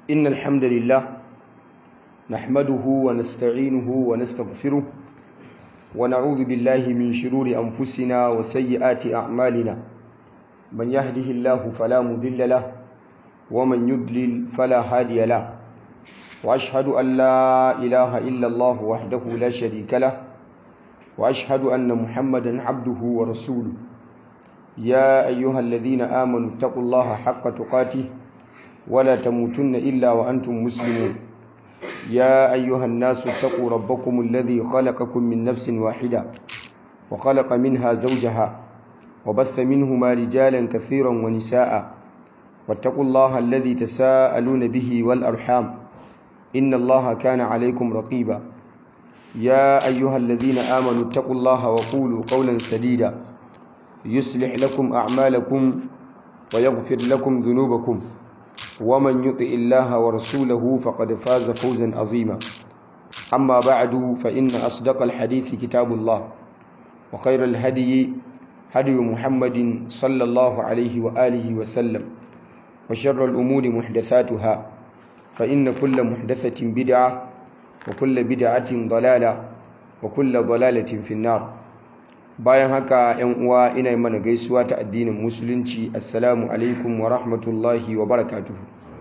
إن الحمد لله نحمده ونستعينه ونستغفره ونعوذ بالله من شرور أنفسنا وسيئات أعمالنا من يهده الله فلا مضل له ومن يضلل فلا هادي له وأشهد أن لا إله إلا الله وحده لا شريك له وأشهد أن محمدا عبده ورسوله يا أيها الذين آمنوا اتقوا الله حق تقاته ولا تموتن إلا وأنتم مسلمون يا أيها الناس اتقوا ربكم الذي خلقكم من نفس واحدة وخلق منها زوجها وبث منهما رجالا كثيرا ونساء واتقوا الله الذي تساءلون به والأرحام إن الله كان عليكم رقيبا يا أيها الذين آمنوا اتقوا الله وقولوا قولا سديدا يصلح لكم أعمالكم ويغفر لكم ذنوبكم ومن يطع الله ورسوله فقد فاز فوزا عظيما أما بعد فإن أصدق الحديث كتاب الله وخير الهدي هدي محمد صلى الله عليه وآله وسلم وشر الأمور محدثاتها فإن كل محدثة بدعة وكل بدعة ضلالة وكل ضلالة في النار bayan haka yan uwa ina yi mana gaisuwa ta addinin musulunci assalamu alaikum wa rahmatullahi wa barakatuhu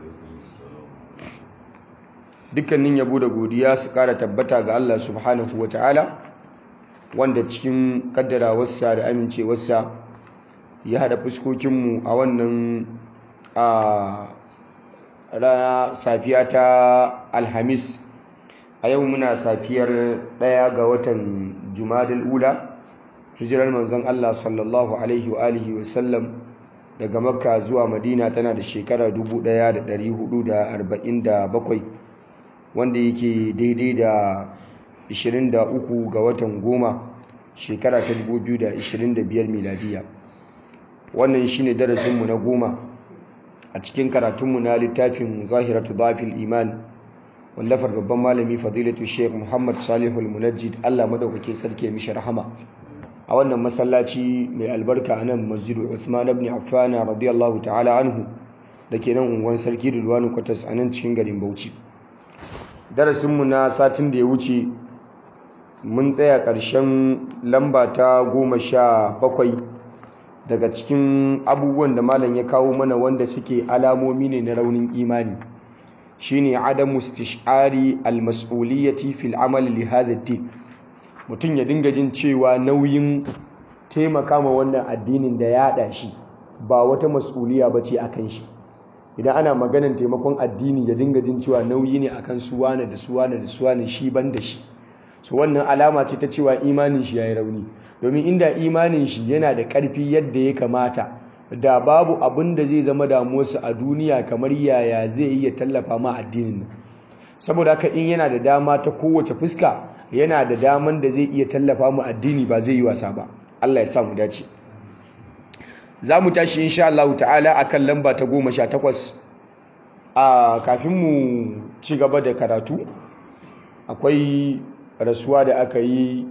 dukkanin yabo da godiya su kara tabbata ga Allah subhanahu wa ta'ala wanda cikin kaddarawarsa da amincewarsa ya hada fuskokinmu a wannan a rana safiya ta alhamis a yau muna safiyar ɗaya ga watan jumadal ula hijirar manzon Allah sallallahu alaihi wa alihi wa sallam daga makka zuwa madina tana da shekara 1447 wanda yake daidai da 23 ga watan goma shekara ta 2025 miladiya wannan shine darasinmu na goma a cikin karatunmu na littafin zahiratu dafil iman wallafar babban malami fadilatu sheikh muhammad salihul munajjid allah madaukake sarki mishi rahama a wannan masallaci mai albarka a nan masjidu Uthman ibn Affan radiyallahu ta'ala anhu da ke nan unguwar sarki Rilwanu Kwatas a nan cikin garin Bauchi darasinmu na satin da ya wuce mun tsaya ƙarshen lamba ta goma sha bakwai daga cikin abubuwan da malam ya kawo mana wanda suke alamomi ne na raunin imani shine adamu istish'ari al-mas'uliyyati fil amali li hadha din mutum ya dinga jin cewa nauyin taimaka ma wannan addinin da ya shi ba wata mas'uliya ba ce a kan shi idan ana maganan taimakon addini ya dinga jin cewa nauyi ne akan suwana da suwana da suwana shi ban da shi so wannan alama ce ta cewa imanin shi ya yi rauni domin inda imanin shi yana da ƙarfi yadda ya kamata da babu abin da zai zama damuwarsa a duniya kamar yaya zai iya tallafa ma addinin nan saboda haka in yana da dama ta kowace fuska yana da daman da zai iya tallafa mu addini ba zai yi wasa ba Allah ya sa mu dace za mu tashi insha Allah ta'ala akan lamba ta goma sha takwas a kafin mu ci gaba da karatu akwai rasuwa da aka yi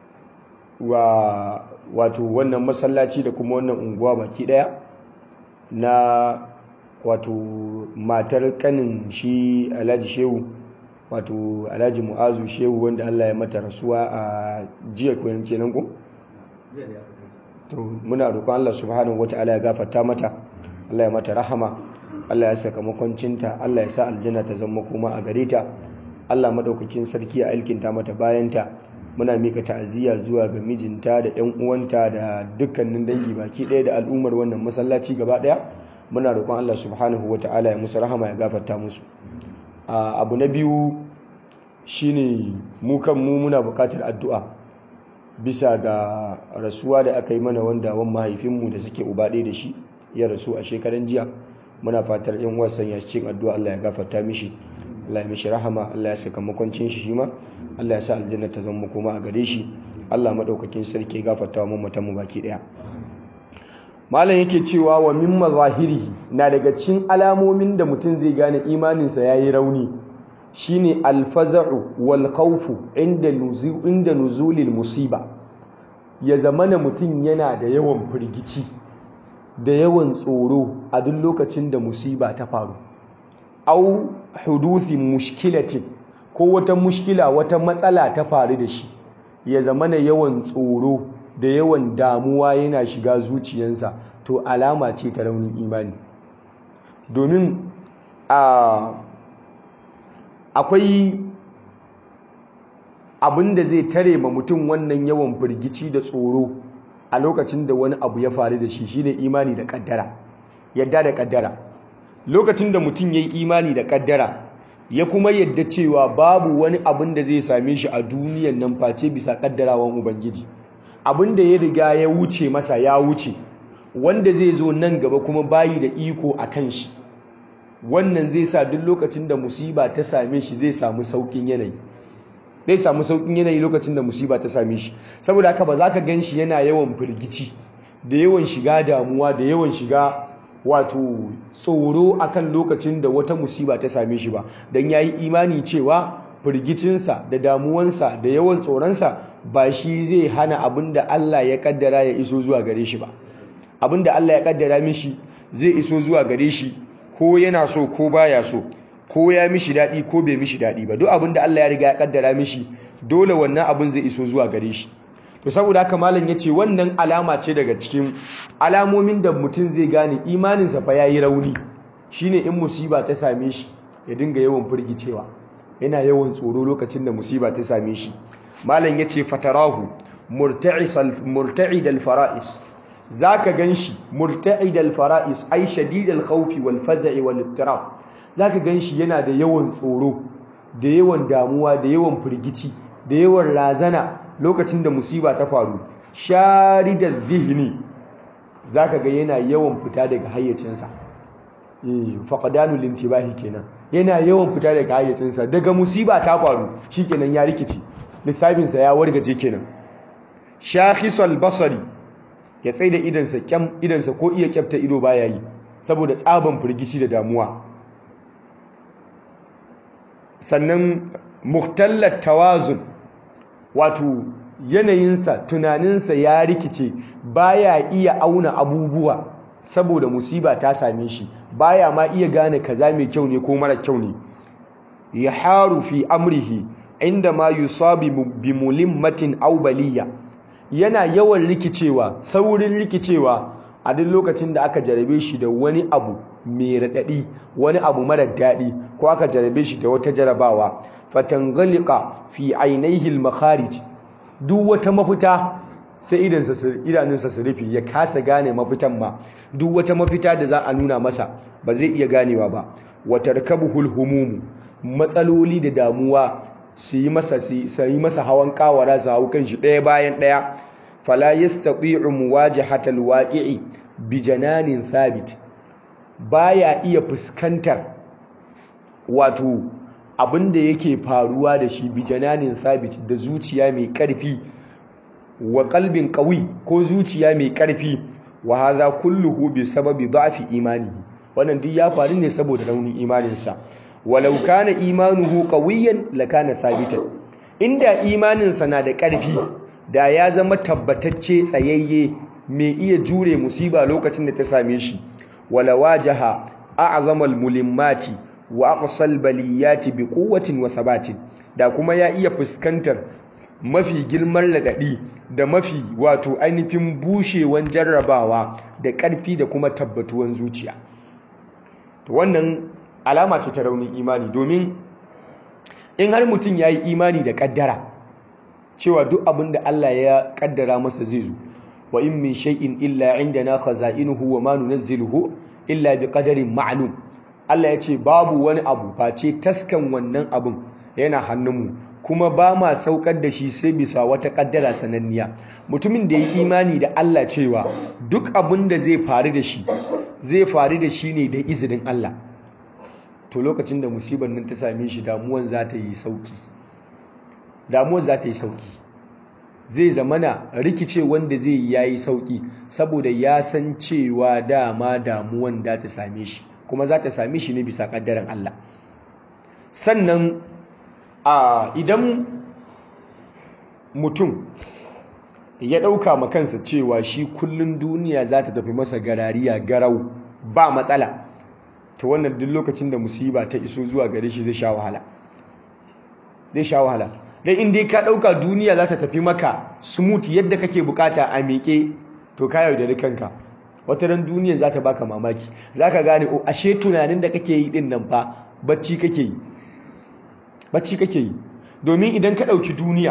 wa wato wannan masallaci da kuma wannan unguwa baki daya na wato matar kanin shi alhaji shehu wato alhaji mu'azu shehu wanda allah ya mata rasuwa a jiya kenan ko? to muna roƙon allah subhanahu wata'ala ya gafarta mata allah ya mata rahama allah ya saka makwancinta allah ya sa aljanna ta zama kuma a gare ta allah maɗaukakin sarki a alkinta mata bayanta muna mika ta'aziyya zuwa ga mijinta da 'yan uwanta da dukkanin dangi baki ɗaya da al'ummar wannan masallaci gaba ɗaya muna roƙon allah subhanahu wata'ala ya musu rahama ya gafarta musu Uh, abu na biyu shine mu kan mu muna bukatar addu'a bisa ga rasuwa da aka yi mana wanda wan mahaifinmu da suke uba ɗaya da shi ya rasu a shekaran jiya muna fatar yan wasan ya cikin addu'a Allah ya gafarta mishi Allah ya mishi rahama Allah ya saka makwancin shi ma Allah ya sa aljanna ta zama kuma a gare shi Allah madaukakin sarki ya gafarta wa mamatan mu baki daya malam yake cewa wa min mazahiri na daga cikin alamomin da mutum zai gane imaninsa ya yi rauni shine alfaza'u wal khawfu inda inda nuzulil musiba ya zamana mutum yana da yawan firgici da yawan tsoro a duk lokacin da musiba ta faru au huduthi mushkilatin ko wata mushkila wata matsala ta faru da shi ya zama na yawan tsoro da yawan damuwa yana shiga zuciyarsa to alama ce ta raunin imani domin akwai abin da zai tare ma mutum wannan yawan firgici da tsoro a lokacin da wani abu ya faru da shi shine imani da kaddara yadda da kaddara lokacin da mutum ya yi imani da kaddara ya kuma yadda cewa babu wani abin da zai same shi a duniyan nan face bisa kaddarawan ubangiji abin da ya riga ya wuce masa ya wuce wanda zai zo nan gaba kuma bayi da iko a kan shi wannan zai sa duk lokacin da musiba ta same shi zai samu saukin yanayi zai samu saukin yanayi lokacin da musiba ta same shi saboda haka ba za ka gan shi yana yawan firgici da yawan shiga damuwa da yawan shiga wato tsoro akan lokacin da wata musiba ta same shi ba don ya yi imani cewa firgicinsa da damuwansa da yawan tsoronsa ba shi zai hana abin da Allah ya kaddara ya iso zuwa gare shi ba abin da Allah ya kaddara mishi zai iso zuwa gare shi ko yana so ko baya so ko ya mishi daɗi ko bai mishi daɗi ba duk abin da Allah ya riga ya kaddara mishi dole wannan abin zai iso zuwa gare shi to saboda haka malam ya ce wannan alama ce daga cikin alamomin da mutum zai gane imaninsa fa yayi rauni shine in musiba ta same shi ya dinga yawan firgicewa yana yawan tsoro lokacin da musiba ta same shi malam ya ce fatarahu murta'id al-fara'is zaka ganshi murta'id al-fara'is ay shadid al-khawf wal faza'i wal ittirab zaka ganshi yana da yawan tsoro da yawan damuwa da yawan firgici da yawan razana lokacin da musiba ta faru sharidar zihni zaka ga yana yawan fita daga hayyacinsa eh faqdanul intibahi kenan yana yawan fita daga hayyacinsa daga musiba ta faru shikenan ya rikici lissafinsa ya wargaje kenan shakhisal basari ya tsaida idansa kyam idansa ko iya kyafta ido baya yi saboda tsaban firgici da damuwa sannan muhtallat tawazun wato yanayinsa tunaninsa ya rikice baya iya auna abubuwa saboda musiba ta same shi baya ma iya gane kaza mai kyau ne ko mara kyau ne ya haru fi amrihi inda ma yusabi bi mulimmatin aw baliya yana yawan rikicewa saurin rikicewa a duk lokacin da aka jarabe shi da wani abu mai raɗaɗi wani abu mara daɗi ko aka jarabe shi da wata jarabawa fatangalika fi ainihi al-makharij duk wata mafita sai idanunsa su rufe ya kasa gane mafitan ma duk wata mafita da za a nuna masa ba zai iya ganewa ba wata rikabuhul humumu matsaloli da damuwa su yi masa su yi masa hawan kawara su hau kan shi ɗaya bayan ɗaya fala yastati'u muwajahatal waqi'i bi jananin thabit baya iya fuskantar wato abin da yake faruwa da shi bi jananin thabit da zuciya mai ƙarfi wa qalbin qawi ko zuciya mai ƙarfi wa hadha kulluhu bi sababi da'fi imani wannan duk ya faru ne saboda raunin imaninsa walau kana imanuhu qawiyan lakana thabitan inda imaninsa na da ƙarfi da ya zama tabbatacce tsayayye mai iya jure musiba lokacin da ta same shi wala wajaha a'zamal mulimmati wa aqsal baliyati bi quwwatin wa thabatin da kuma ya iya fuskantar mafi girman ladadi da mafi wato ainihin bushewan jarrabawa da ƙarfi da kuma tabbatuwan zuciya to wannan alama ce ta raunin imani domin in har mutum ya yi imani da ƙaddara cewa duk abin da Allah ya ƙaddara masa zai zo wa in min shay'in illa indana khaza'inuhu wa ma nunazziluhu illa bi qadarin ma'lum Allah ya ce babu wani abu face taskan wannan abin yana hannunmu kuma ba ma saukar da shi sai bisa wata ƙaddara sananniya mutumin da ya yi imani da Allah cewa duk abin da zai faru da shi zai faru da shi ne da izinin Allah to lokacin da musibar nan ta same shi damuwan za ta yi sauki damuwan za ta yi sauki zai zamana rikice wanda zai yi yayi sauki saboda ya san cewa dama damuwan da ta same shi kuma za ta same shi ne bisa kaddaran Allah sannan a idan mutum ya ɗauka ma kansa cewa shi kullun duniya za ta tafi masa garariya garau ba matsala to wannan duk lokacin da musiba ta iso zuwa gare shi zai sha wahala zai sha wahala dan in dai ka dauka duniya za ta tafi maka smooth yadda kake bukata a miƙe to ka yaudari kanka wata ran duniya za ta baka mamaki za ka gane o ashe tunanin da kake yi din nan fa bacci kake yi bacci kake yi domin idan ka ɗauki duniya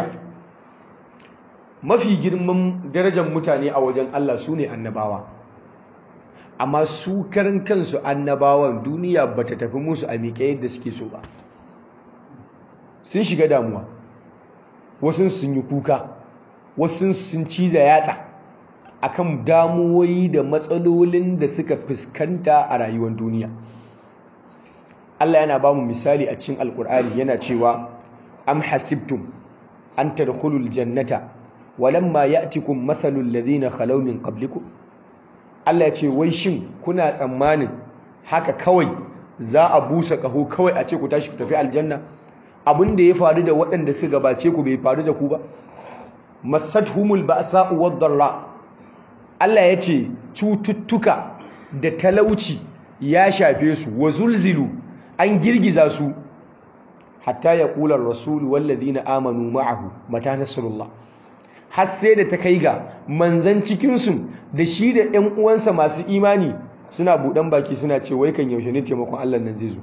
mafi girman darajar mutane a wajen Allah su ne annabawa amma su karan kansu annabawan duniya ba ta tafi musu a miƙe yadda suke so ba sun shiga damuwa wasu sun yi kuka wasu sun ciza yatsa akan damuwoyi da matsalolin da suka fuskanta a rayuwar duniya Allah yana ba mu misali a cikin alkur'ani yana cewa am hasibtum an tadkhulul jannata walamma ya'tikum mathalul ladhina khalaw min qablikum Allah ya ce wai shin kuna tsammanin haka kawai za a busa kaho kawai a ce ku tashi ku tafi aljanna abin da ya faru da waɗanda su gabace ku bai faru da ku ba masadhumul ba'sa'u wad-dharra Allah ya ce cututtuka da talauci ya shafe su wa zulzilu an girgiza su hatta ya kula rasulu walladina amanu ma'ahu mata nasrullah har sai da ta kai ga manzan cikinsu da shi da 'yan uwansa masu imani suna buɗan baki suna ce wai kan yaushe ne taimakon Allah nan zai zo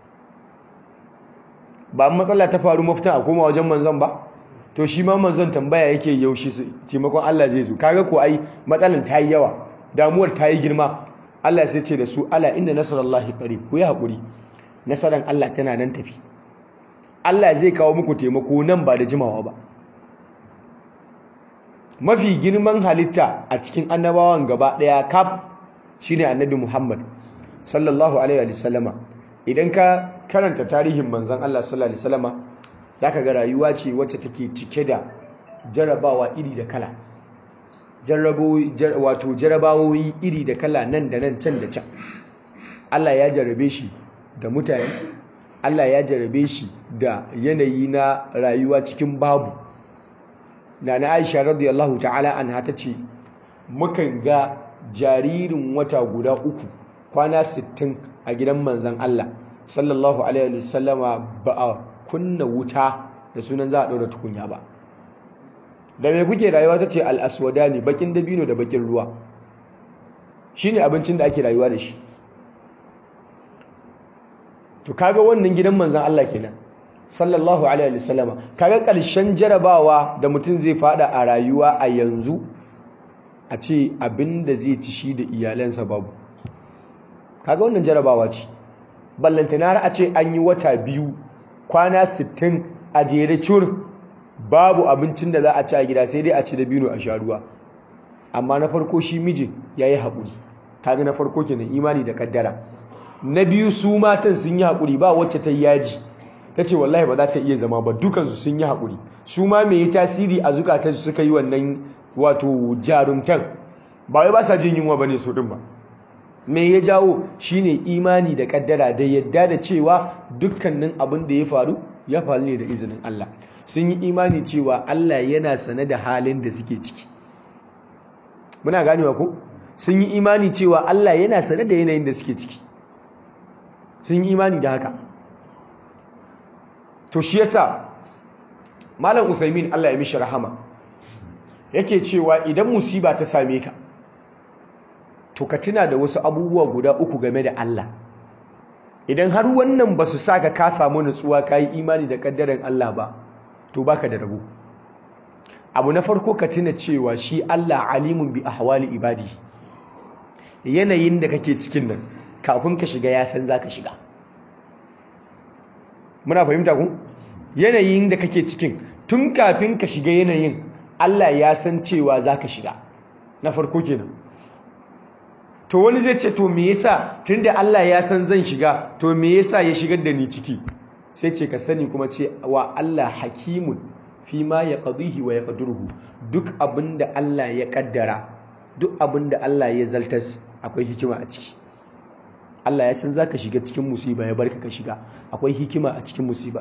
ba matsala ta faru mafita a koma wajen manzon ba to shi ma manzon tambaya yake yaushe taimakon Allah zai zo kaga ko ai matsalan ta yi yawa damuwar ta yi girma Allah sai ce da su ala inna nasarallahi qarib ku yi hakuri nasaran Allah tana nan tafi Allah zai kawo muku taimako nan ba da jimawa ba mafi girman halitta a cikin annabawan gaba daya kaf shine annabi Muhammad sallallahu alaihi wa sallama idan ka karanta tarihin manzon Allah sallallahu alaihi wa sallama zaka ga rayuwa ce wacce take cike da jarabawa iri da kala wato jarabawoyi iri da kala nan da nan can da can Allah ya jarabe shi da mutane Allah ya jarabe shi da yanayi na rayuwa cikin babu na na Aisha radiyallahu ta'ala anha tace mukan ga jaririn wata guda uku kwana 60 a gidan manzon Allah sallallahu alaihi wasallama ba a kunna wuta da sunan za a ɗaura tukunya ba da mai kuke rayuwa ta ce al'aswada ne bakin dabino da bakin ruwa shi ne abincin da ake rayuwa da shi to kaga wannan gidan manzan Allah kenan sallallahu alaihi wasallama kaga ƙarshen jarabawa da mutum zai fada a rayuwa a yanzu a ce abin da zai ci shi da iyalansa babu kaga wannan jarabawa ce ballantana har a ce an yi wata biyu kwana 60 a jere cur babu abincin da za a ci a gida sai dai a ci da bino a sha ruwa amma na farko shi mijin ya yi haƙuri kaga na farko kenan imani da kaddara na biyu su matan sun yi haƙuri ba wacce ta yi yaji ta ce wallahi ba za ta iya zama ba dukansu sun yi haƙuri su ma mai yi tasiri a zukatan su suka yi wannan wato jarumtan ba wai ba sa jin yunwa ba ne su ɗin ba me ya jawo shine imani da kaddara da yadda da cewa dukkanin abin da ya faru ya faru ne da izinin Allah sun yi imani cewa Allah yana sane da halin da suke ciki muna ganewa ko sun yi imani cewa Allah yana sane da yanayin da suke ciki sun yi imani da haka to shi yasa malam Uthaymin Allah ya mishi rahama yake cewa idan musiba ta same ka to ka tuna da wasu abubuwa guda uku game da Allah idan har wannan ba su saka ka samu nutsuwa ka yi imani da kaddaran Allah ba to baka da rabo abu na farko ka tuna cewa shi Allah alimun bi ahwali ibadi yanayin da kake cikin nan kafin ka shiga ya san zaka shiga muna fahimta ku yanayin da kake cikin tun kafin ka shiga yanayin Allah ya san cewa zaka shiga na farko kenan to wani zai ce to me yasa tunda Allah ya san zan shiga to me yasa ya shigar da ni ciki sai ce ka sani kuma ce wa Allah hakimun fi ma ya qadihi wa yaqdiruhu duk abinda Allah ya kaddara duk abinda Allah ya zaltas akwai hikima a ciki Allah ya san zaka shiga cikin musiba ya barka ka shiga akwai hikima a cikin musiba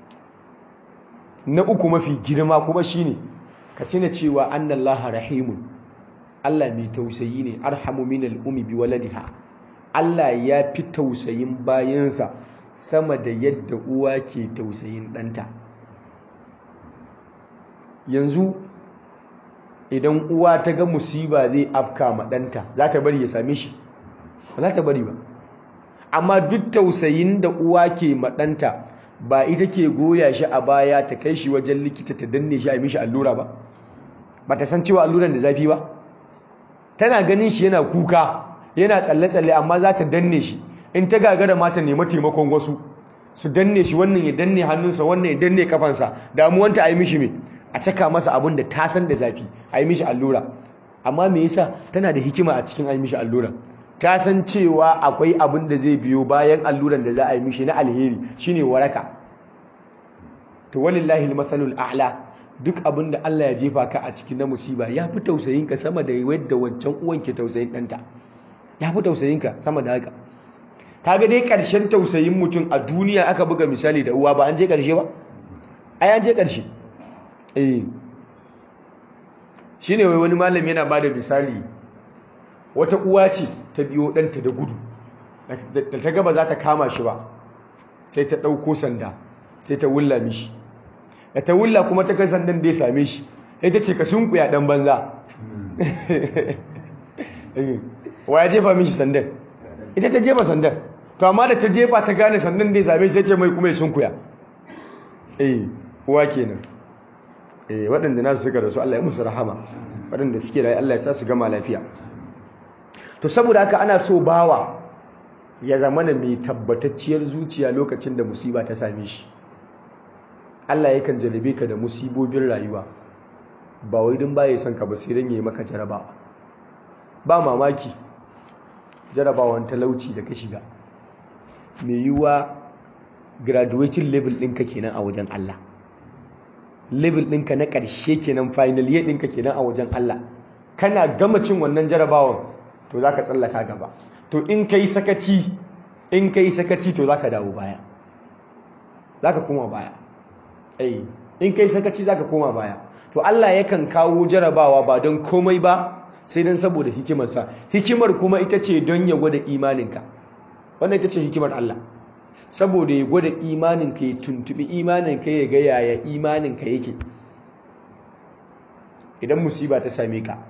na uku mafi girma kuma shine ka tuna cewa annallaha rahimun Allah mai tausayi ne arhamu minal umi bi waladiha Allah ya fi tausayin bayansa sama da yadda uwa ke tausayin ɗanta yanzu idan uwa ta ga musiba zai afka ma ɗanta za ta bari ya same shi ba za ta bari ba amma duk tausayin da uwa ke ma ɗanta ba ita ke goya shi a baya ta kai shi wajen likita ta danne shi a mishi allura ba ba ta san cewa alluran da zafi ba tana ganin shi yana kuka yana tsalle-tsalle amma za ta danne shi in ta gagara ma ta nemi taimakon wasu su danne shi wannan ya danne hannunsa wannan ya danne kafansa damuwanta a yi mishi me a caka masa abin da ta san da zafi a yi mishi allura amma me yasa tana da hikima a cikin a yi mishi allura ta san cewa akwai abin da zai biyo bayan alluran da za a yi mishi na alheri shine waraka to walillahi almathalul a'la duk abin da Allah ya jefa ka a cikin na musiba ya fi tausayin ka sama da yadda wancan uwan ke tausayin ɗanta ya fi tausayin ka sama da haka kaga dai ƙarshen tausayin mutum a duniya aka buga misali da uwa ba an je ƙarshe ba ai an je ƙarshe eh shine wai wani malami yana bada misali wata uwa ce ta biyo ɗanta da gudu da ta gaba za ta kama shi ba sai ta ɗauko sanda sai ta wulla mishi da ta wulla kuma ta kai sandan da ya same shi sai ta ce ka sunkuya ɗan banza wa ya jefa mishi sandan ita ta jefa sandan to amma da ta jefa ta gane sandan da ya same shi ta ce mai kuma ya sunkuya eh uwa kenan eh waɗanda nasu suka rasu Allah ya musu rahama waɗanda suke rayu Allah ya sa su gama lafiya to saboda haka ana so bawa ya zamana mai tabbatacciyar zuciya lokacin da musiba ta same shi Allah yakan jarabe ka da musibobin rayuwa ba wai din baya son ka ba sai dan yayi maka jarabawa ba mamaki jarabawan talauci da ka shiga mai yiwuwa graduating level ɗinka kenan a wajen Allah level ɗinka na ƙarshe kenan final year ɗinka kenan a wajen Allah kana gama cin wannan jarabawan to za ka tsallaka gaba to in ka yi sakaci in ka yi sakaci to za ka dawo baya za ka koma baya ai in ka yi sakaci za ka koma baya to Allah yakan kawo jarabawa ba don komai ba sai don saboda hikimarsa hikimar kuma ita ce don ya gwada imaninka wannan ita ce hikimar Allah saboda ya gwada imaninka ya tuntubi imaninka ya ga yaya imaninka yake idan musiba ta same ka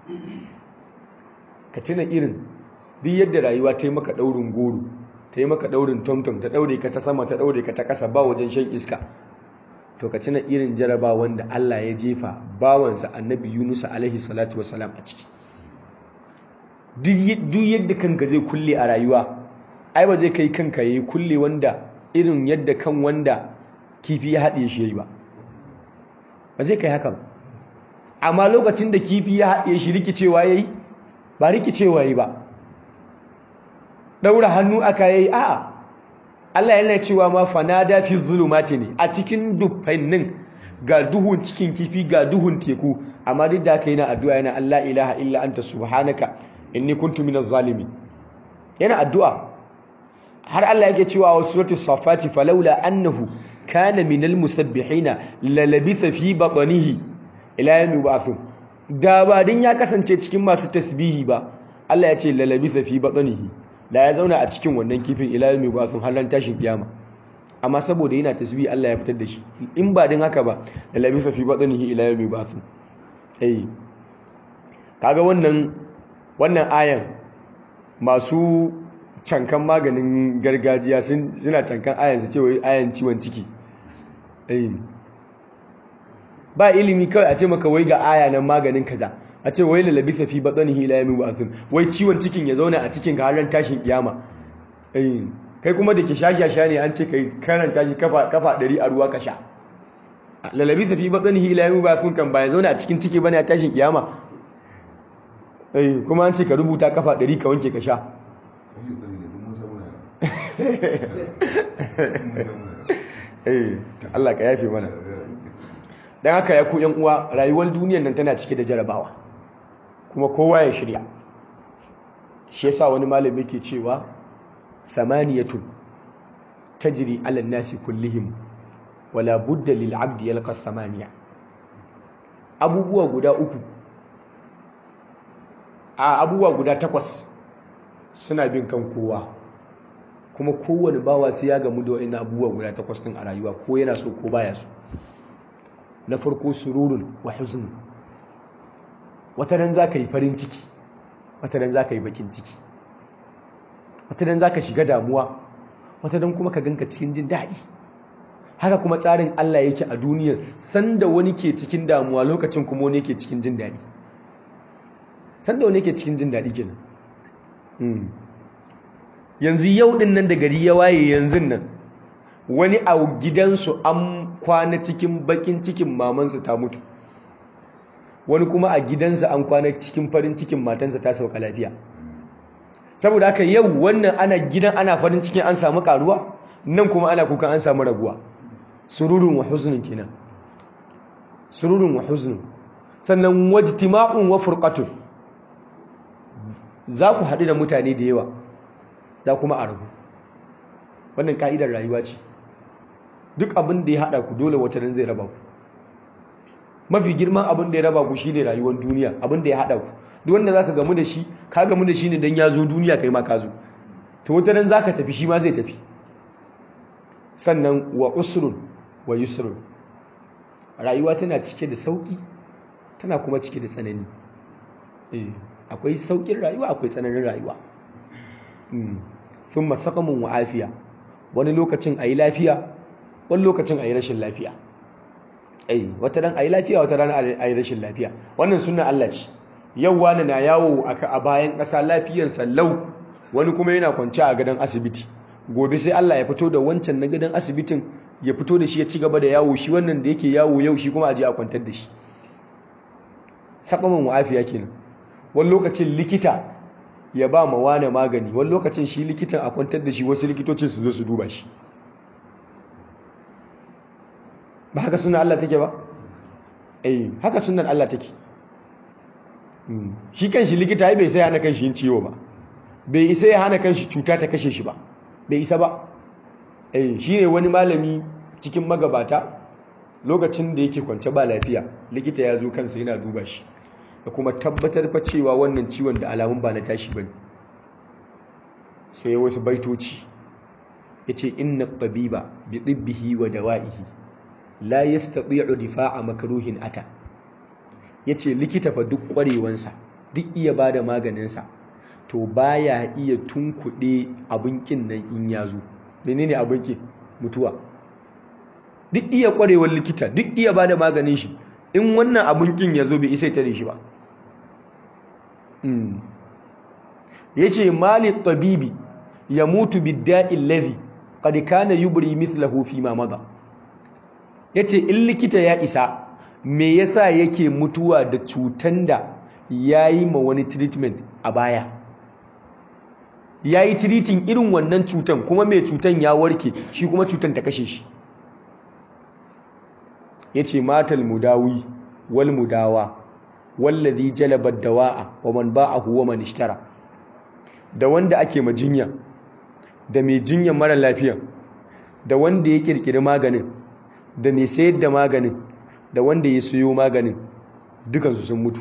ka tuna irin duk yadda rayuwa ta yi maka daurin goro ta yi maka daurin tomtom ta daure ka ta sama ta daure ka ta kasa ba wajen shan iska to ka tuna irin jaraba wanda Allah ya jefa bawansa annabi Yunus alaihi salatu wasalam a ciki duk yadda kanka zai kulle a rayuwa ai ba zai kai kanka yayi kulle wanda irin yadda kan wanda kifi ya haɗe shi yayi ba ba zai kai haka ba amma lokacin da kifi ya haɗe shi rikicewa yayi ba rikicewa yayi ba daura hannu aka yayi a'a Allah yana cewa ma fanada fi zulumati ne a cikin dufannin ga duhun cikin kifi ga duhun teku amma duk da haka yana addu'a yana Allah ilaha illa anta subhanaka inni kuntu minaz zalimin yana addu'a har Allah yake cewa wa suratul safati falawla annahu kana minal musabbihina lalabitha fi batnihi ila yawmi ba'thun da ba din ya kasance cikin masu tasbihi ba Allah ya ce lalabitha fi batnihi da ya zauna a cikin wannan kifin ila yawmi ba'thun har ran tashin kiyama amma saboda yana tasbihi Allah ya fitar da shi in ba din haka ba lalabitha fi batnihi ila yawmi ba'thun eh kaga wannan wannan ayan masu cankan maganin gargajiya suna cankan ayan su cewa ayan ciwon ciki ba ilimi kawai a ce maka wai ga aya nan maganin kaza a ce wai lalabisa fi batsanihi ila yamin ba'thun wai ciwon cikin ya zauna a cikin ga har tashin kiyama kai kuma da ke shashasha ne an ce kai karanta shi kafa kafa 100 a ruwa ka sha lalabisa fi batsanihi ila yamin ba'thun kan ba ya zauna a cikin ciki bane a tashin kiyama kuma an ce ka rubuta kafa 100 ka wanke ka sha eh Allah ka yafe mana dan haka ya ku yan uwa rayuwar duniyar nan tana cike da jarabawa kuma kowa ya shirya shi yasa wani malami yake cewa samaniyatun tajri ala nasi kullihim wala budda lil abdi yalqa samaniya abubuwa guda uku a abubuwa guda takwas suna bin kan kowa kuma kowane bawa sai ya gamu da wa'in abubuwa guda takwas ɗin a rayuwa ko yana so ko baya so na farko sururun wa huzn wata ran za ka yi farin ciki wata ran za ka yi bakin ciki wata ran za ka shiga damuwa wata ran kuma ka ganka cikin jin daɗi haka kuma tsarin Allah yake a duniya sanda wani ke cikin damuwa lokacin kuma wani ke cikin jin daɗi sanda wani ke cikin jin daɗi kenan yanzu yau din nan da gari ya waye yanzu nan wani a gidansu an kwana cikin bakin cikin mamansa ta mutu wani kuma a gidansa an kwana cikin farin cikin matansa ta sauka lafiya saboda haka yau wannan ana gidan ana farin cikin an samu karuwa nan kuma ana kukan an samu raguwa sururun wa huznun kenan sururun wa huznun sannan wajtima'un wa furqatun za ku haɗu da mutane da yawa za kuma a rabu wannan ka'idar rayuwa ce duk abin da ya haɗa ku dole wata zai raba ku mafi girman abin da ya raba ku shine rayuwar duniya abin da ya haɗa ku duk wanda zaka gamu da shi ka gamu da shi ne dan ya zo duniya kai ma ka zo to wata ran zaka tafi shi ma zai tafi sannan wa usrun wa yusrun rayuwa tana cike da sauki tana kuma cike da tsanani eh akwai saukin rayuwa akwai tsananin rayuwa sun masakamun wa afiya wani lokacin a yi lafiya wani lokacin a yi rashin lafiya ai wata ran a yi lafiya wata ran a yi rashin lafiya wannan suna Allah ce yau wani na yawo a bayan ƙasa lafiyansa lau wani kuma yana kwanci a gadon asibiti gobe sai Allah ya fito da wancan na gadon asibitin ya fito da shi ya ci gaba da yawo shi wannan da yake yawo yau shi kuma a je a kwantar da shi sakamun wa afiya kenan wani lokacin likita ya ba ma wane magani wani lokacin shi likitan a kwantar da shi wasu likitocin su zo su duba shi ba haka sunan Allah take ba eh haka sunan Allah take shi kan shi likita bai sai hana kan shi yin ciwo ba bai isa ya hana kan shi cuta ta kashe shi ba bai isa ba eh shine wani malami cikin magabata lokacin da yake kwance ba lafiya likita ya zo kansa yana duba shi da kuma tabbatar fa cewa wannan ciwon da alamun ba na tashi bane sai wasu baitoci yace inna tabiba bi tibbihi wa dawa'ihi la yastati'u difa'a makruhin ata yace likita fa duk kwarewansa duk iya bada maganin sa to baya iya tunkuɗe abin kin nan in yazo menene abin kin mutuwa duk iya kwarewar likita duk iya bada maganin shi in wannan abin kin yazo bai isa tare shi ba ya ce mali tabibi ya mutu bidda'i lazi qad kana yubri mithlahu fi ma madha yace in likita ya isa me yasa yake mutuwa da cutan da yayi ma wani treatment a baya yayi treating irin wannan cutan kuma mai cutan ya warke shi kuma cutan ta kashe shi yace matal mudawi wal mudawa wallazi jalaba dawa'a wa man ba'ahu wa man ishtara da wanda ake majinya da mai jinyan mara lafiya da wanda ya kirkiri maganin da mai sayar da maganin da wanda ya sayo maganin dukansu sun mutu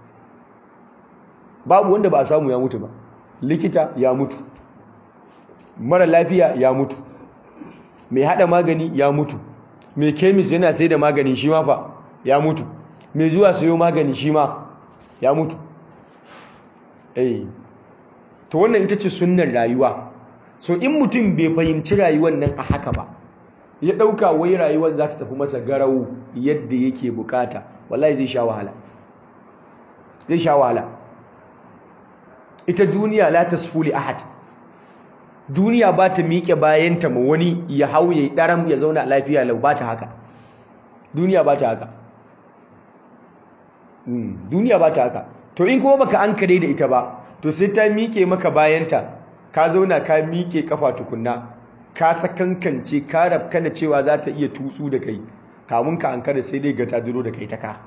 babu wanda ba a samu ya mutu ba likita ya mutu mara lafiya ya mutu mai hada magani ya mutu mai kemis yana sai da magani shi ma fa ya mutu mai zuwa sayo magani shi ma ya mutu eh to wannan ita ce sunnar rayuwa so in mutum bai fahimci rayuwar nan a haka ba ya ɗauka wai rayuwar za ta tafi masa garau yadda yake bukata wallahi zai sha wahala zai sha wahala ita duniya la tasfuli ahad duniya ba ta miƙe bayanta ma wani ya hau ya yi ɗaram ya zauna lafiya lau ba ta haka duniya ba ta haka duniya ba ta haka to in kuma baka an kare da ita ba to sai ta miƙe maka bayanta ka zauna ka miƙe kafa tukunna ka sakankance ka rafkana cewa za ta iya tutsu da kai kamun ka ankara sai dai ga ta duro da kai ta ka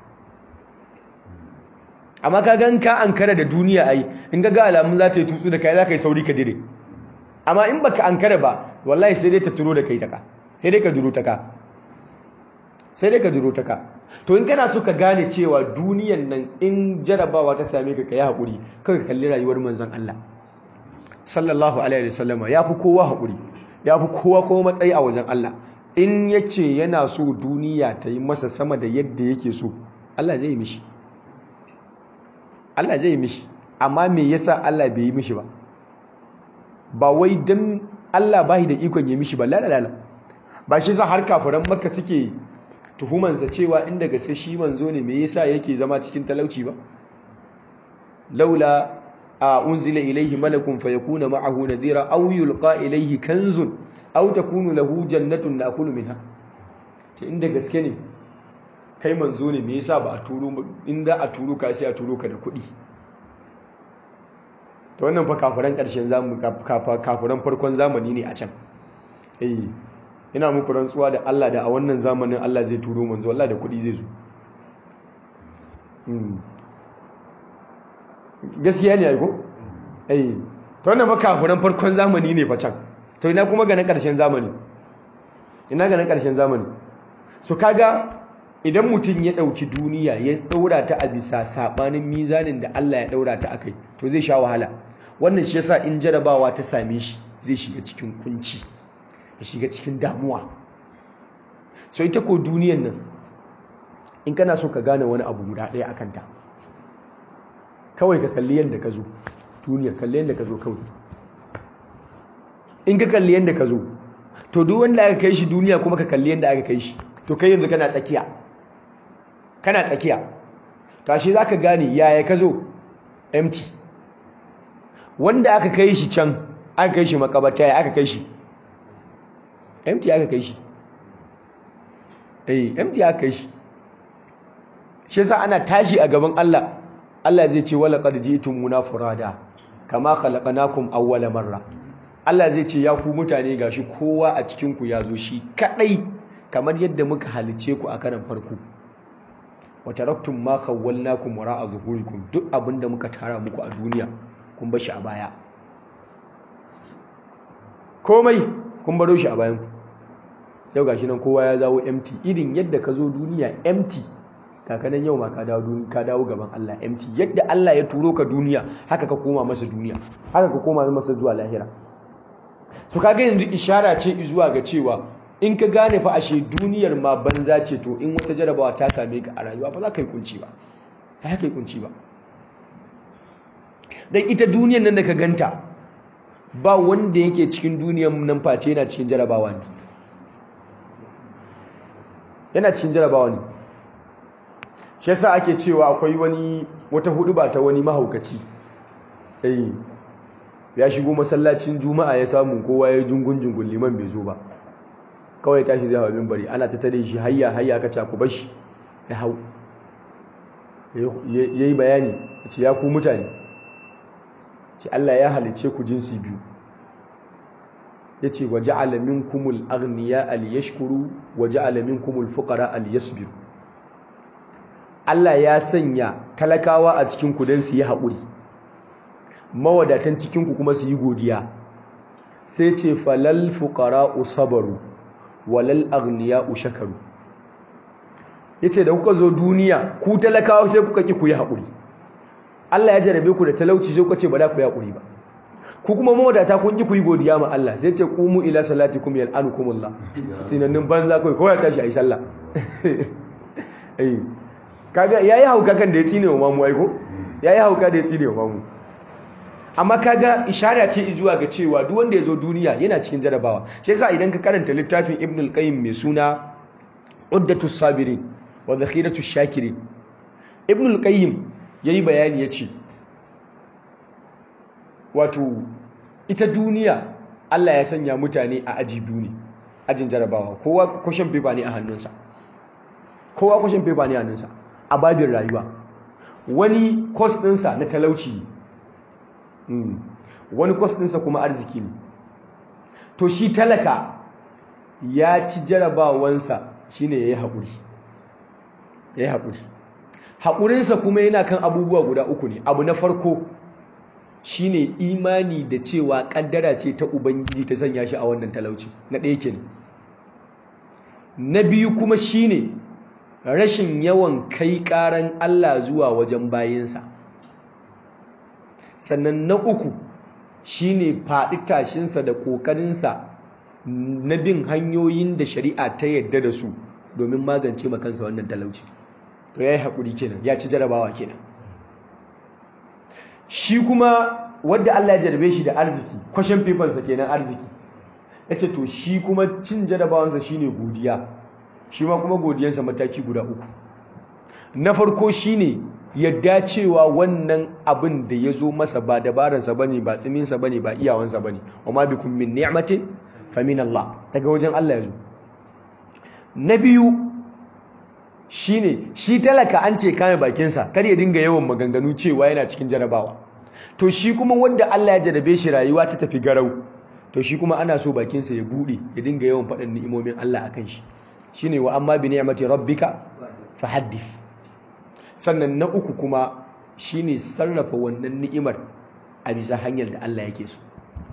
amma ka gan ka ankara da duniya ai in ga alamun za ta yi tutsu da kai za ka yi sauri ka dire amma in baka ankara ba wallahi sai dai ta turo da kai ta ka sai dai ka duro ta ka sai dai ka duro ta ka to in kana so ka gane cewa duniyan nan in jarabawa ta same ka kai hakuri kai ka kalli rayuwar manzon Allah sallallahu alaihi wasallama ya fi kowa haƙuri ya fi kowa kuma matsayi a wajen Allah in ya ce yana so duniya ta yi masa sama da yadda yake so Allah zai yi mishi Allah zai yi mishi amma me yasa Allah bai yi mishi ba ba wai dan Allah bai da ikon ya mishi ba lalala ba shi sa har kafiran makka suke tuhumansa cewa inda gaske shi manzo ne me yasa yake zama cikin talauci ba laula a unzila ilaihi malakun fayakuna ma'ahu nadhira aw yulqa ilaihi kanzun aw takunu lahu jannatun na'kulu minha ce inda gaske ne kai manzo ne me yasa ba a turo inda a turo ka sai a turo ka da kuɗi to wannan fa kafiran ƙarshen zamani kafiran farkon zamani ne a can eh ina muku rantsuwa da Allah da a wannan zamanin Allah zai turo manzo Allah da kuɗi zai zo gaskiya ne aiko eh to wannan fa kafiran farkon zamani ne fa can to ina kuma ga na ƙarshen zamani ina ga na ƙarshen zamani so kaga idan mutum ya ɗauki duniya ya ɗaura ta a bisa saɓanin mizanin da Allah ya ɗaura ta akai to zai sha wahala wannan shi yasa in jarabawa ta same shi zai shiga cikin kunci ya shiga cikin damuwa so ita ko duniyan nan in kana so ka gane wani abu guda ɗaya akan ta kawai ka kalli yadda ka zo duniya kalli yadda ka zo kawai in ka kalli yadda ka zo to duk wanda aka kai shi duniya kuma ka kalli yadda aka kai shi to kai yanzu kana tsakiya kana tsakiya to ashe zaka gane yaya ka zo empty wanda aka kai shi can aka kai shi makabata ya aka kai shi empty aka kai shi eh empty aka kai shi shi yasa ana tashi a gaban Allah Allah zai ce wala qad ji'tumuna furada kama khalaqnakum awwala marra Allah zai ce ya ku mutane gashi kowa a cikin ku ya zo shi kadai kamar yadda muka halice ku a karan farko wa taraktum ma khawwalnakum wara'a zuhurikum duk abinda muka tara muku a duniya kun bar shi a baya komai kun baro shi a bayan ku yau gashi nan kowa ya zawo empty irin yadda ka zo duniya empty kakanan yau ma ka dawo duniya ka dawo gaban Allah empty yadda Allah ya turo ka duniya haka ka koma masa duniya haka ka koma masa zuwa lahira so kaga yanzu ishara ce zuwa ga cewa in ka gane fa ashe duniyar ma banza ce to in wata jarabawa ta same ka a rayuwa ba za ka yi kunci ba ba za ka yi kunci ba dan ita duniyar nan da ka ganta ba wanda yake cikin duniyar nan face yana cikin jarabawa ne yana cikin jarabawa ne shi yasa ake cewa akwai wani wata hudu ba ta wani mahaukaci eh ya shigo masallacin juma'a ya samu kowa ya jungun jungun liman bai zo ba kawai tashi zai hawa minbari ana ta tare shi hayya hayya aka ce ku bar shi ya hau yayi bayani ce ya ku mutane ce Allah ya halice ku jinsi biyu yace waja'ala minkumul aghniya al yashkuru waja'ala minkumul fuqara al yasbiru Allah ya sanya talakawa a cikin ku dan su yi haƙuri mawadatan cikin ku kuma su yi godiya sai ce falal fuqara'u sabaru walal aghniya'u shakaru yace da kuka zo duniya ku talakawa sai kuka ki ku yi haƙuri Allah ya jarabe ku da talauci sai kuka ce ba za ku yi haƙuri ba ku kuma mawadata kun ki ku yi godiya ma Allah sai ce qumu ila salatikum yal'anukumullah sinannin banza kai kowa ya tashi ayi sallah eh kaga yayi hauka kan da ya tsine wa mamu aiko yayi hauka da ya tsine wa mamu amma kaga ishara ce zuwa ga cewa duk wanda ya zo duniya yana cikin jarabawa shi yasa idan ka karanta littafin Ibn al-Qayyim mai suna Uddatus Sabirin wa Dhakhiratush Shakirin Ibn al-Qayyim yayi bayani yace wato ita duniya Allah ya sanya mutane a aji biyu ne ajin jarabawa kowa question paper ne a hannunsa kowa question paper ne a hannunsa a babin rayuwa wani course ɗinsa na talauci ne wani course ɗinsa kuma arziki ne to shi talaka ya ci jarabawansa shine yayi haƙuri yayi haƙuri haƙurinsa kuma yana kan abubuwa guda uku ne abu na farko shine imani da cewa kaddara ce ta ubangiji ta sanya shi a wannan talauci na ɗaya kenan na biyu kuma shine rashin yawan kai ƙaran Allah zuwa wajen bayinsa sannan na uku shine faɗi tashinsa da ƙoƙarinsa na bin hanyoyin da shari'a ta yadda da su domin magance makansa wannan talauci to ya yi haƙuri kenan ya ci jarabawa kenan shi kuma wadda Allah ya jarabe shi da arziki kwashen fifansa kenan arziki ya ce to shi kuma cin jarabawansa shine godiya shi ma kuma godiyansa mataki guda uku na farko shine yadda cewa wannan abin da ya zo masa ba dabaransa ba ne ba tsiminsa ba ne ba iyawansa ba ne wa ma bikum min ni'matin fa min Allah daga wajen Allah ya zo na biyu shine shi talaka an ce kame bakinsa kar ya dinga yawan maganganu cewa yana cikin jarabawa to shi kuma wanda Allah ya jarabe shi rayuwa ta tafi garau to shi kuma ana so bakinsa ya bude ya dinga yawan faɗin ni'imomin Allah akan shi shine wa amma bi ni'mati rabbika fahaddith sannan na uku kuma shine sarrafa wannan ni'imar a bisa hanyar da Allah yake so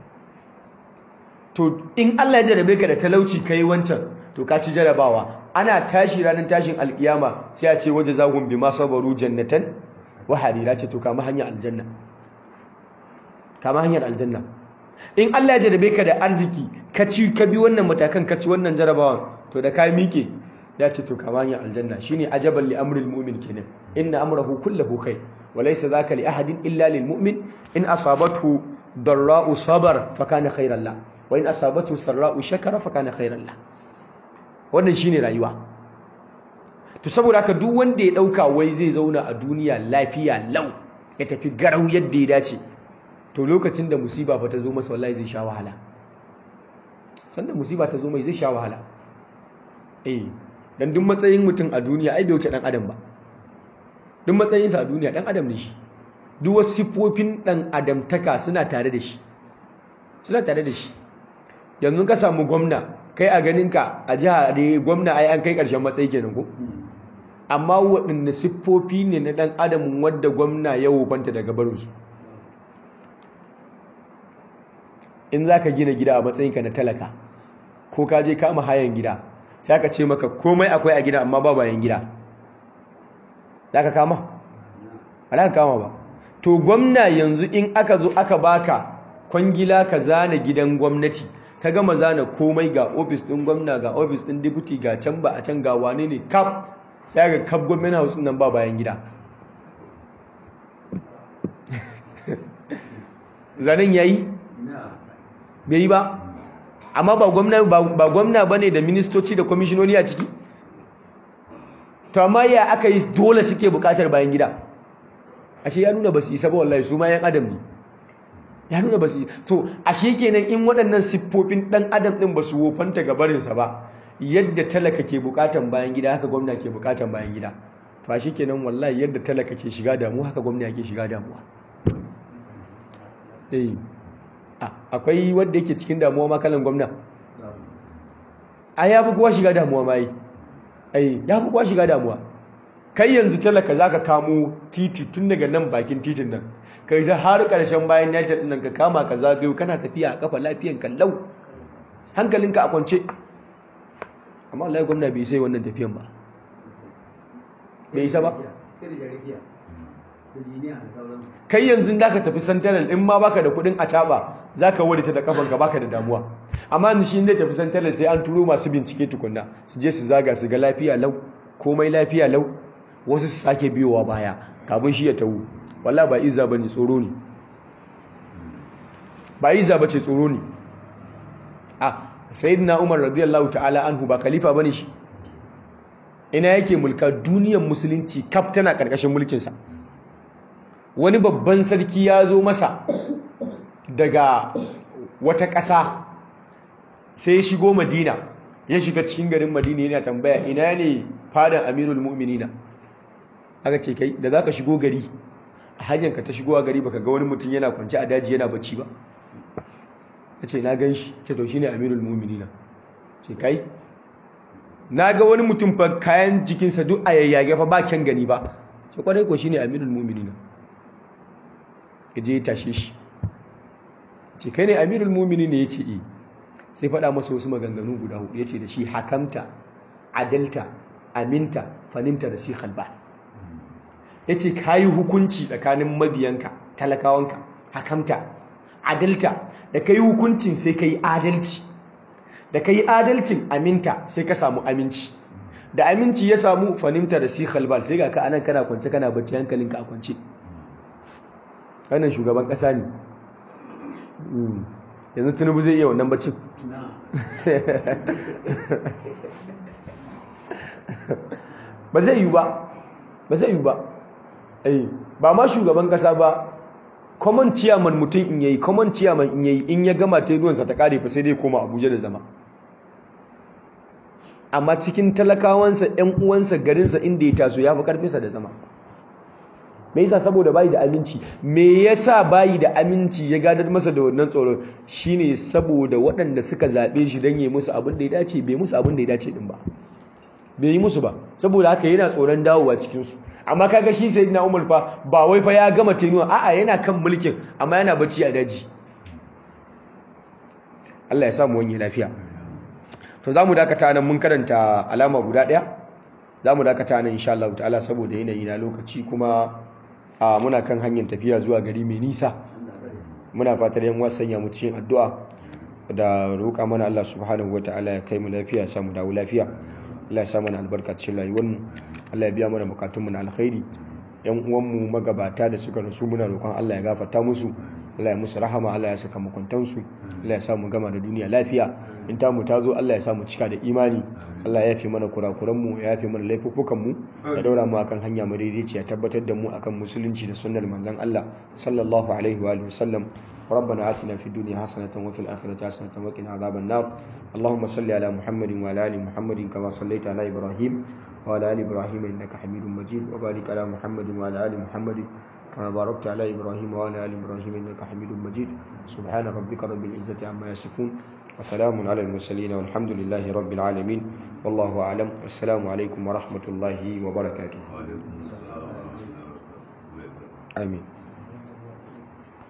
to in Allah ya jarabe ka da talauci kai wancan to ka ci jarabawa ana tashi ranar tashin alkiyama sai a ce waje zahun bi ma sabaru jannatan wa harira ce to kama hanyar aljanna kama hanyar aljanna in Allah ya jarabe ka da arziki ka ci ka bi wannan matakan ka ci wannan jarabawan to da ka miƙe ya ce to kama hanyar aljanna shine ajaban li amril mu'min kenan inna amrahu kulluhu khair wa laysa dhaka li ahadin illa lil mu'min in asabathu darra'u sabar fa kana khairan la wa in asabathu sarra'u shakara fa kana khairan la wannan shine rayuwa to saboda haka duk wanda ya dauka wai zai zauna a duniya lafiya lau ya tafi garau yadda ya dace to lokacin da musiba fa ta zo masa wallahi zai sha wahala sanda musiba ta zo mai zai sha wahala eh dan duk matsayin mutum a duniya ai bai wuce dan adam ba duk matsayinsa a duniya dan adam ne shi duk wasu siffofin dan adamtaka suna tare da shi suna tare da shi yanzu ka samu gwamna kai a ganinka a jiha da gwamna ai an kai ƙarshen matsayi kenan ko amma waɗanne siffofi ne na ɗan adamin wadda gwamna ya wofanta daga barinsu in za ka gina gida a matsayinka na talaka ko ka je kama hayan gida sai aka ce maka komai akwai a gida amma ba bayan gida za ka kama ba za ka kama ba to gwamna yanzu in aka zo aka baka kwangila ka zana gidan gwamnati ka gama zana komai ga ofis ɗin gwamna ga ofis ɗin deputy ga can ba a can ga wane ne kaf sai ga kaf gwamnati house nan ba bayan gida zanen yayi bai yi ba amma ba gwamna ba gwamna bane da ministoci da kwamishinoni a ciki to amma ya aka yi dole suke bukatar bayan gida ashe ya nuna ba su isa ba wallahi su ma yan adam ne ya nuna ba su to ashe kenan in waɗannan siffofin ɗan adam ɗin ba su wofanta ga barinsa ba yadda talaka ke bukatan bayan gida haka gwamna ke bukatan bayan gida to ashe kenan wallahi yadda talaka ke shiga damuwa haka gwamna ke shiga damuwa eh akwai wanda yake cikin damuwa ma kalan gwamna a ya fi kowa shiga damuwa ma yi ai ya fi kowa shiga damuwa kai yanzu talaka za ka kamo titi tun daga nan bakin titin nan kai za har ƙarshen bayan united nan ka kama ka zagayo kana tafiya a kafa lafiyan kallau hankalinka a kwance amma Allah gwamna bai sai wannan tafiyan ba bai isa ba kai yanzu da ka tafi santaral in ma baka da kudin a caba za ka wadata da kafanka baka da damuwa amma yanzu shi zai tafi santaral sai an turo masu bincike tukunna su je su zaga su ga lafiya lau komai lafiya lau wasu su sake biyowa baya kafin shi ya tawo walla ba izza bane tsoro ne ba izza bace tsoro ne a sayyidina umar radiyallahu ta'ala anhu ba khalifa bane shi ina yake mulka duniyar musulunci kaf tana karkashin mulkinsa wani babban sarki ya zo masa daga wata ƙasa sai ya shigo madina ya shiga cikin garin madina yana tambaya ina ne fadan amirul mu'minina aka ce kai da za ka shigo gari a hanyarka ta shigowa gari baka ga wani mutum yana kwanci a daji yana bacci ba ya ce na gan shi ce to shi ne amirul mu'minina ce kai na ga wani mutum fa kayan jikinsa duk a yayyage fa ba kyan gani ba ce kwarai ko shi ne amirul mu'minina ya je ya tashe shi ce kai ne amirul mu'mini ne ya ce eh sai faɗa masa wasu maganganu guda hudu ya ce da shi hakamta adalta aminta fanimta da shi halba ya ce ka yi hukunci tsakanin mabiyanka talakawanka hakamta adalta da kai hukuncin sai kai adalci da kai adalcin aminta sai ka samu aminci da aminci ya samu fanimta da sikhal bal sai ga ka anan kana kwance kana bacci hankalinka a kwance wannan shugaban kasa ne yanzu tunubu zai iya wannan baccin ba zai yi ba ba zai yi ba ba ma shugaban kasa ba common chairman mutum in yayi common chairman in yayi in ya gama tenuwansa ta kare fa sai dai koma abuja da zama amma cikin talakawansa ‘yan uwansa garinsa inda ya taso ya fi ƙarfinsa da zama me yasa saboda bayi da aminci me yasa bayi da aminci ya gadar masa da wannan tsoro shine saboda waɗanda suka zaɓe shi don yi musu abin da ya dace bai musu abin da ya dace din ba bai yi musu ba saboda haka yana tsoron dawowa cikinsu amma kaga shi sai na umar fa ba wai fa ya gama tenuwa a'a yana kan mulkin amma yana bacci a daji Allah ya samu wani lafiya to za mu dakata nan mun karanta alama guda ɗaya za mu dakata nan insha Allah ta'ala saboda yanayi na lokaci kuma a muna kan hanyar tafiya zuwa gari mai nisa muna fatar yan wasan ya mu cikin addu'a da roƙa mana Allah subhanahu ta'ala ya kai mu lafiya ya samu dawo lafiya Allah ya sa mana albarka cikin rayuwar mu Allah ya biya mana bukatun mu na alkhairi yan uwan mu magabata da suka rasu muna roƙon Allah ya gafarta musu Allah ya musu rahama Allah ya saka makuntansu Allah ya sa mu gama da duniya lafiya in ta mu ta zo Allah ya sa mu cika da imani Allah ya yafe mana kurakuran mu ya yafe mana laifukan mu ya daura mu akan hanya madaidaici ya tabbatar da mu akan musulunci da sunnar manzon Allah sallallahu alaihi wa alihi wasallam ربنا آتنا في الدنيا حسنة وفي الآخرة حسنة وقنا عذاب النار اللهم صل على محمد وعلى آل محمد كما صليت على إبراهيم وعلى آل إبراهيم إنك حميد مجيد وبارك على محمد وعلى آل محمد كما باركت على إبراهيم وعلى آل إبراهيم إنك حميد مجيد سبحان ربك رب العزة عما يصفون وسلام على المرسلين والحمد لله رب العالمين والله أعلم والسلام عليكم ورحمة الله وبركاته آمين